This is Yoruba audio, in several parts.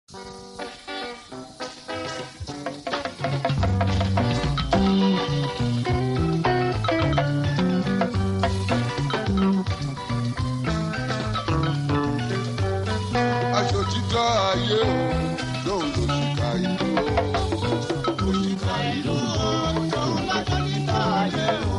aṣọ títọ́ ayé o lóun ló ṣìkà ìlú o. òṣìkà ìlú o tóun lájọ níta ayé o.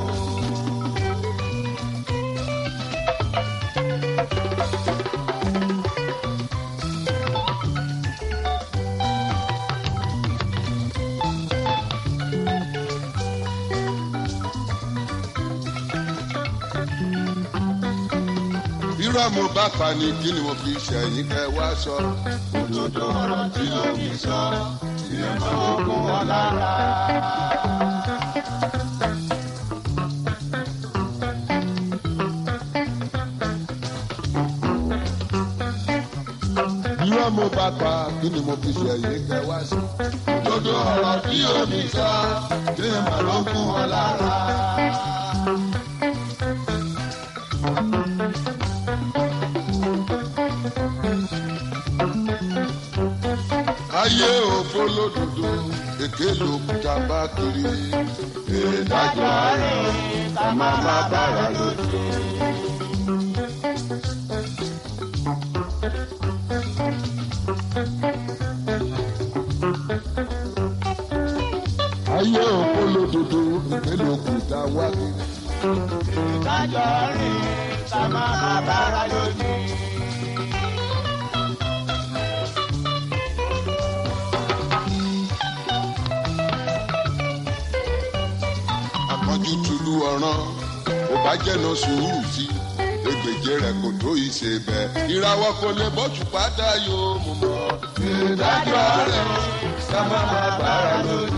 irọ́ mo bá pa ni kí ni mo fi ṣẹ̀yìn kẹ́ wá sọ. òdodo ọ̀rọ̀ tí omi sọ ìyẹn máa ń kún wọn lára. irọ́ mo bá pa kí ni mo fi ṣẹ̀yìn kẹ́ wá sọ. òdodo ọ̀rọ̀ tí omi sọ ìyẹn máa ń kún wọn lára. ayé òfo lódodo èké lòkúta bá kiri. ìdájọ́ rẹ̀ ká má má bára lójú. ayé òfo lódodo èké lòkúta wá kiri. ìdájọ́ rẹ̀ ká má má bára lójú. àpọ́njú tulu ọ̀ràn ò bá jẹ́nà sùúrù sí egbèje rẹ̀ kò tó ìṣe bẹ́ẹ̀. ìràwọ̀ kò lè bọ́jú pátá yóò mú mọ́. ìdájọ́ rẹ̀ ká má má bára lójú.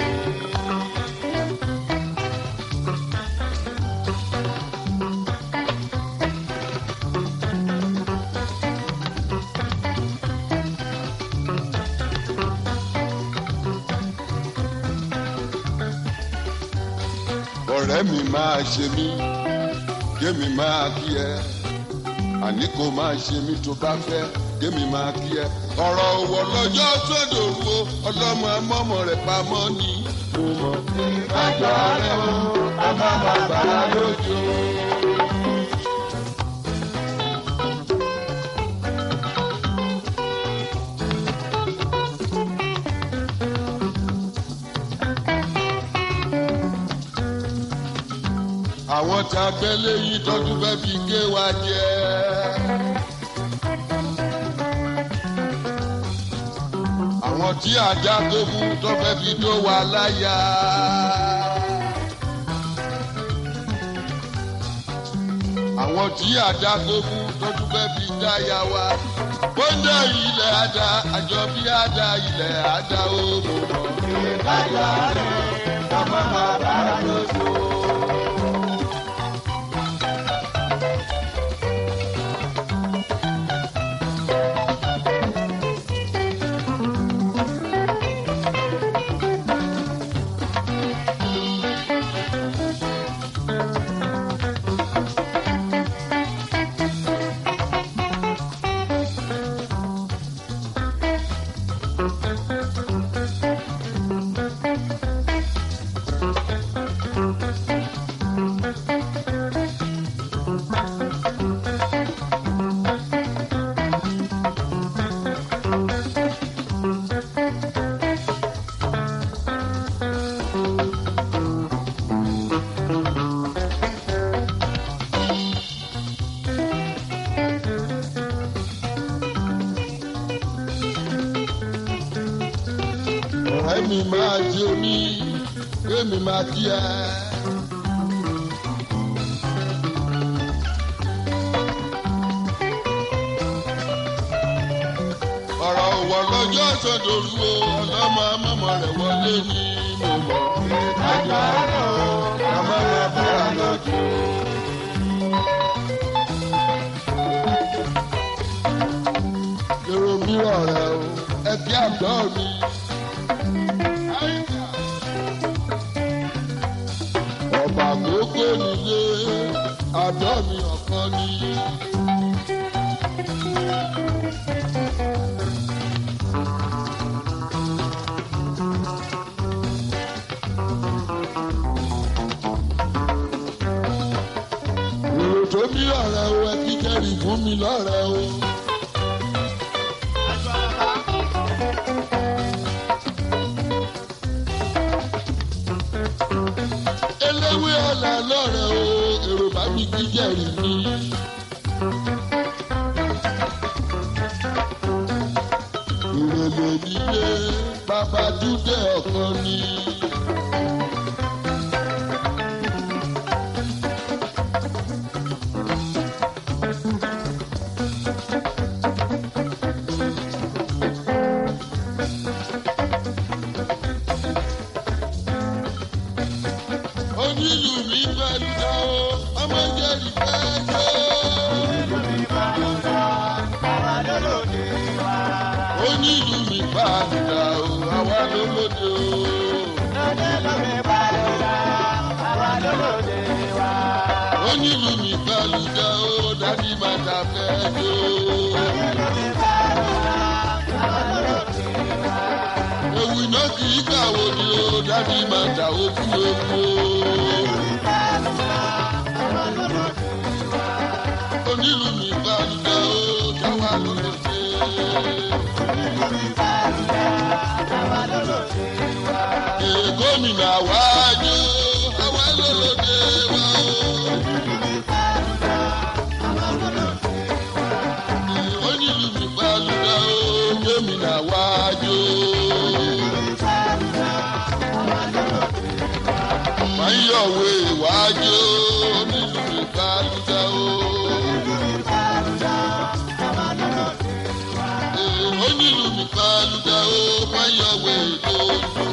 ọ̀rẹ́ mi máa ṣe mí kémi máa kí ẹ àní kò máa ṣe mí tó bá fẹ́ kémi máa kí ẹ. ọ̀rọ̀ òwò lọ́jọ́ sódò wo ọlọ́mọ amọ́mọ rẹ̀ pamọ́ ni mo mọ̀. ìdájọ́ rẹ̀ ká má má bára lójú. àwọn tá a gbẹ́ léyìn tọ́jú fẹ́ fi gé wa jẹ. àwọn tí ajá tó mú tó fẹ́ fi dó wa láyà. àwọn tí ajá tó mú tọ́jú fẹ́ fi dáyà wa. bóńdà ilẹ̀ àdá àjọ bí àdá ilẹ̀ àdá ó mọ̀ mọ́. ìdájọ́ rẹ̀ ká má má bára lójú. ọ̀rẹ́ mi máa ṣe mí kémi máa kí ẹ. ọ̀rọ̀ òwò lọ́jọ́ sọ̀dọ̀lù o ọlọ́mọ amọ́mọ rẹ̀ wọlé ní mo mọ̀. ìdájọ́ rẹ̀ ká má má bára lójú. èrò mìíràn rẹ̀ o ẹbí àgbọ̀ mi. ọba àkókò nílé àdọ́ mi ọ̀kan ní. ní ọ̀rẹ́ o ẹ kí kẹ́rì fún mi lọ́rẹ́ o. eléwé ọ̀la lọ́rẹ́ o èrò bá mi kí kẹ́rì mi. ìrẹ̀lẹ̀ nílé bàbá dúdé ọ̀kan ni. onílù mi pẹ̀lú dá o ọmọ jẹ́rìí pẹ́ tó. onílù mi pẹ̀lú dá o àwa ló lóde o. onílù mi pẹ̀lú dá o dádì máa ta fẹ́ tó. ewu iná kì í kàwé ni o dádì máa ta okú ewu o. onílù mi pẹ̀lú dá o táwa ló lóde. Ee, gómìnà wájú àwa ló lóde wá o. onílù mi pẹ̀lú dá o gómìnà wájú. Máyọ̀wé wájú onílù mi pẹ̀lú dá o. Ee, onílù mi pẹ̀lú dá o máyọ̀wé lójú.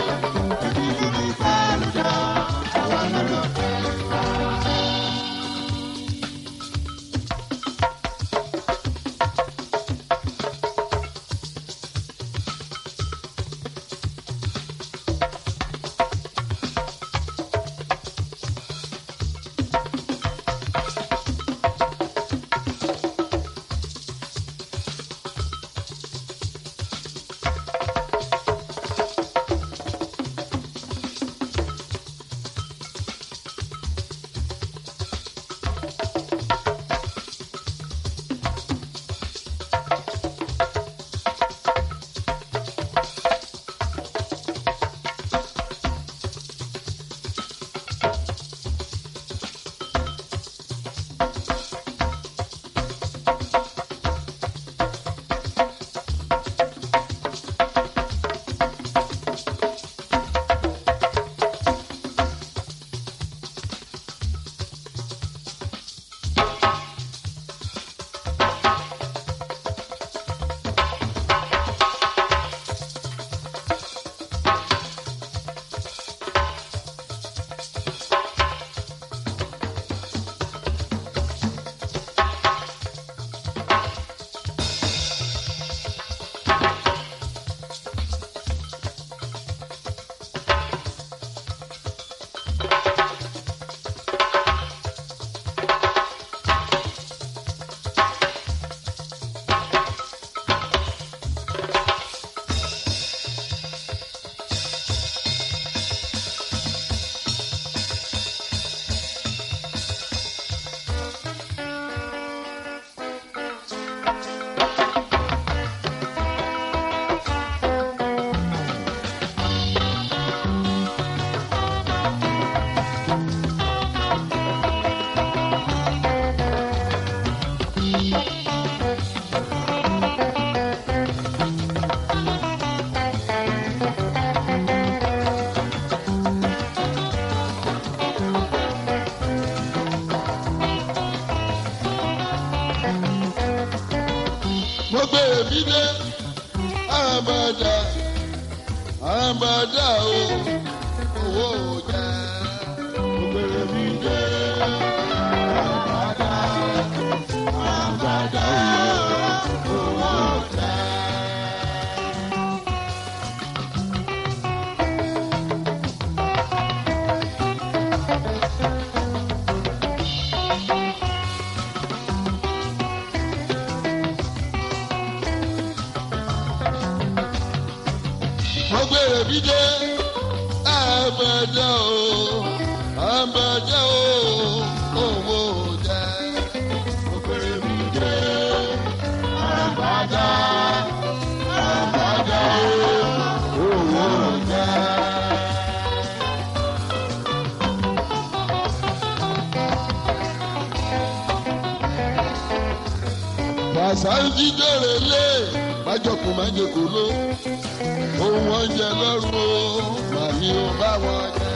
mo gbé èmi dé àràmàdà àràmàdà o owó ọjà mo gbé èmi dé àràmàdà àràmàdà o owó ọjà. mo gbé èmi dé àràmàdà o àràmàdà o owó ọjà. sáńtì dèrè lé májọkùn májèkó ló ohun oúnjẹ lọ́rùn o màmí ò bá wọn jẹ.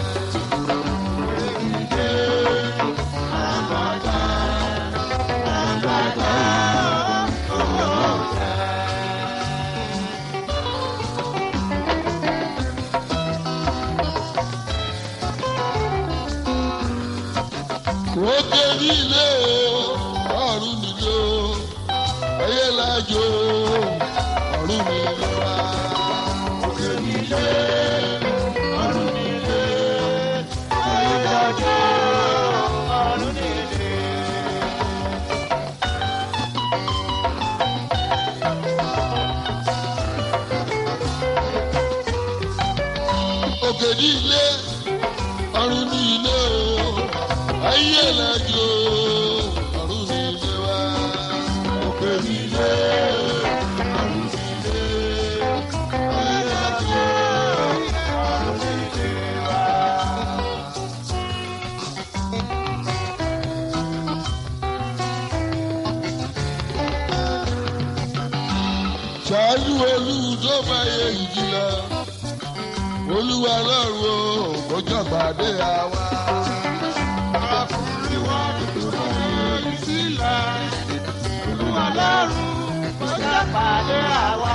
òkè nílé o ọ̀run nílé o ẹyẹ lájò ọ̀run nílé wa. òkè nílé ọ̀run nílé ẹyẹ lájò ọ̀run nílé. òkè nílé ọ̀run nílé o ayé lẹ́jọ́ ọ̀run nílé wa. òkè nílé ọ̀run nílé ayé lẹ́jọ́ ọ̀run nílé wa. ṣáájú olú tó bá yẹ ìjìlá olúwa lọ́rùn o kó jọ̀gbàdé àwa. ọkùnrin wa dúró ní sílẹ̀ olúwa lọ́rùn kó jẹ́ pàdé àwa.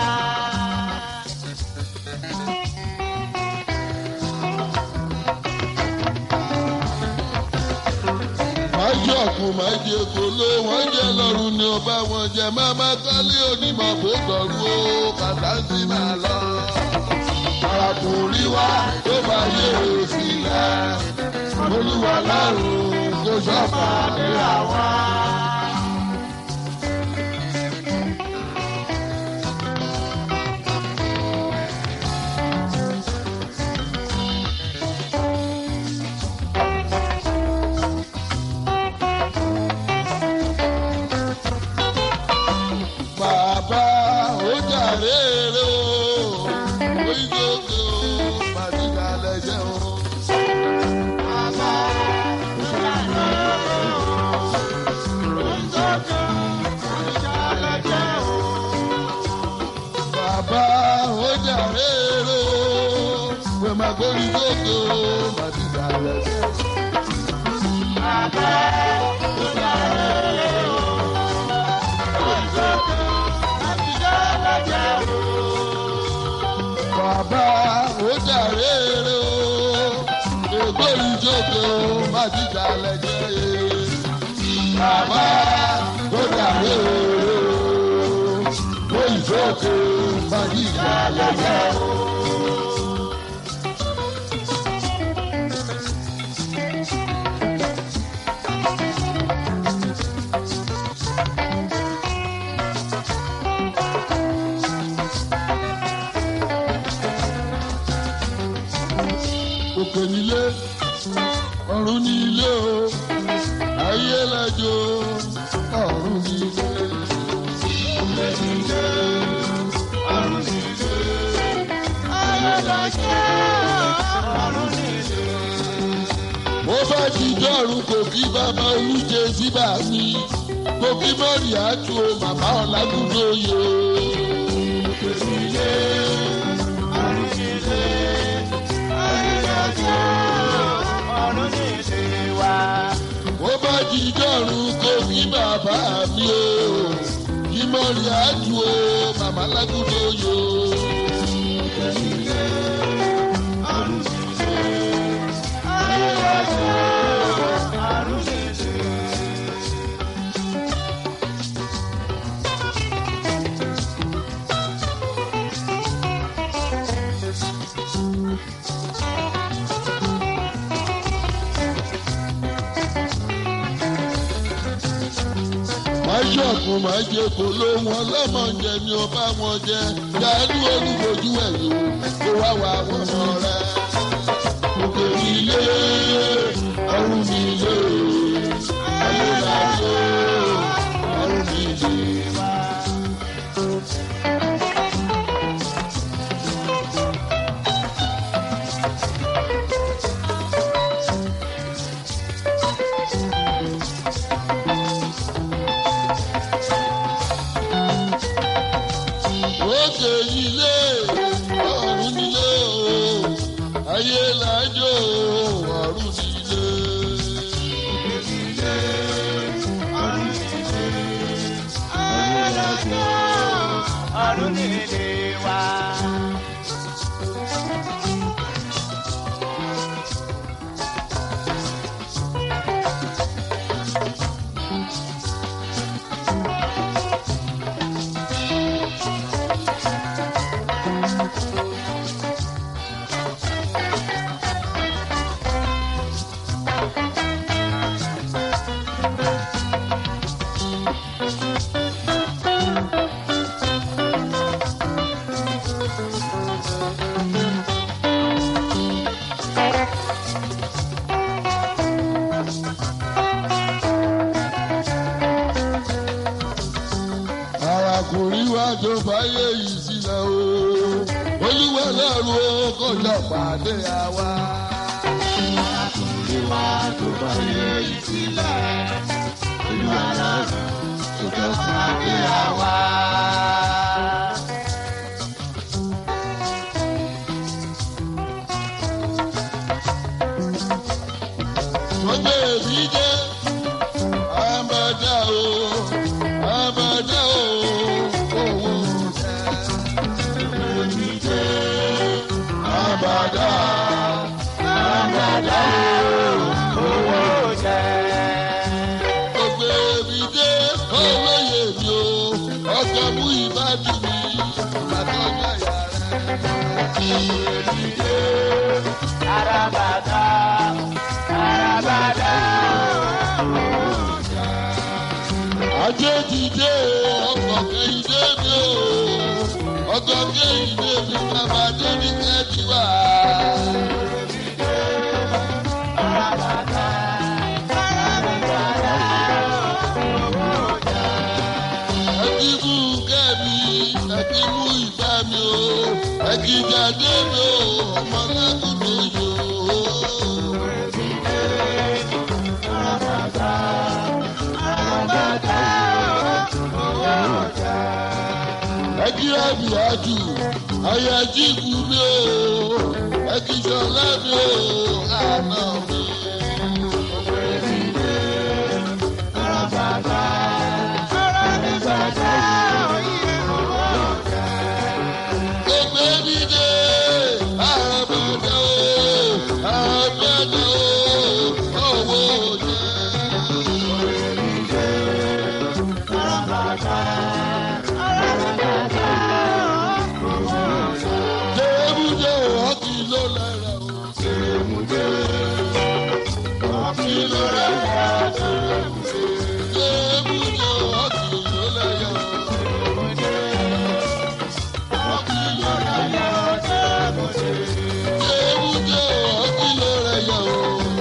májọ̀kù májèkó ló wọ́n jẹ́ lọ́rùn ni ó bá wọn jẹ máma kálí onímọ̀ bó tọ̀rù o kàtàǹtì máa lọ. arákùnrin wa tó bá yé òsìlẹ̀ olúwa lọ́rùn kó sọ́pàdé àwa. bàbá ó jàre rè o oríṣiríṣi o màdìgà lẹ́jẹ̀ o. bàbá ìyàrá oúnjẹ oníjà lẹ́jẹ̀ o. bàbá ó jàre rè o wẹ́n máa gbórí sókè o màdìgà lẹ́jẹ̀ o. bàbá ìyàrá oúnjẹ oníjà lẹ́jẹ̀ o. bàbá ó jàre rè o ègbórí sókè o màdìgà lẹ́jẹ̀ o. bàbá ó jàre rè o ègbórí sókè o màdìgà lẹ́jẹ̀ o. òkè nílé ọ̀run ní ilé o ayé lẹ́jọ́ ọ̀run ní ilé. òkè nílé ọ̀run ní ilé ayé lẹ́jọ́ ọ̀run ní ilé. mo bá ti dọ́rùn kò kí bàbá olùjẹ síbà mi kò kí mọ́rì àtú o màmá ọ̀làgùdó yẹ o. òkè nílé ọ̀run ní ilé ó bá jí dọ́rùn kó kí bàbá mi o kí mọ́rí àdùn o màmá lágùdó yo. máṣọ́ọ̀kù máa jẹ kó ló wọn lọ́mọ jẹ ni ó bá wọn jẹ dáadú olúbojú ẹ̀yìn kó wá wá wọn mọ rẹ. òkè ilé ọrùn mi lé ayé lájọ ọrùn mi lé. ilé ọ̀run nílé o ayé làjò ọ̀run nílé. ọ̀run nílé wa. arákùnrin wa tó fàyè yìí sílẹ̀ o olúwa lọ́rùn ó kọjá pàdé àwa. Arákùnrin wa tó bá yẹ ìsílẹ̀, olúwa lọ́rùn tó jọ pàdé àwa. Ọjọ́ èmi jẹ́ àbàdà o, àbàdà o, owó jẹ́. Èmi jẹ́ àbàdà, àbàdà o, owó jẹ́. Ọjọ́ èmi jẹ́ olóyè mi o, ọkọ̀ mú ìbádùn mi, àtọ́jà yàrá. Èmi jẹ́ Arabada, arabada, ajé dìde ọkọ̀ kẹ́hìndé mi o ọkọ̀ kẹ́hìndé mi bàbá débi kẹ́tì wá. ẹkíbù kẹ́mi ẹkíbù ìfẹ́ mi o ẹkíjáde mi o ọmọ lákòókò yòó. ẹkíra mi àjù ayájí kú mi o ẹkíṣọlá mi o àná mi. Gbogbo mi dé àbàdà o àbàdà o owó jẹ. Tèmúdé ọtí ló lára o. Tèmúdé ọtí ló lára o. Tèmúdé ọtí ló lára o. Ọtí ló lára o. Tèmúdé ọtí ló lára o.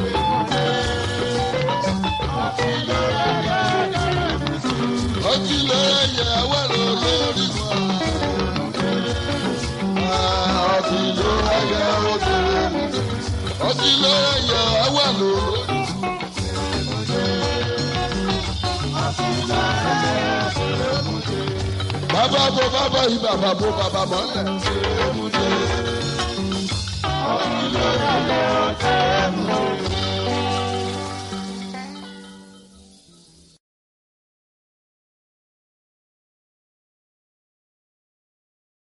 Ọtí ló lára wà lórí wọn. Ọtí ló lára o. Ọtí ló lára wà lórí. Bàbá bo bàbá yìí bàbá bo bàbá mọ́lẹ̀.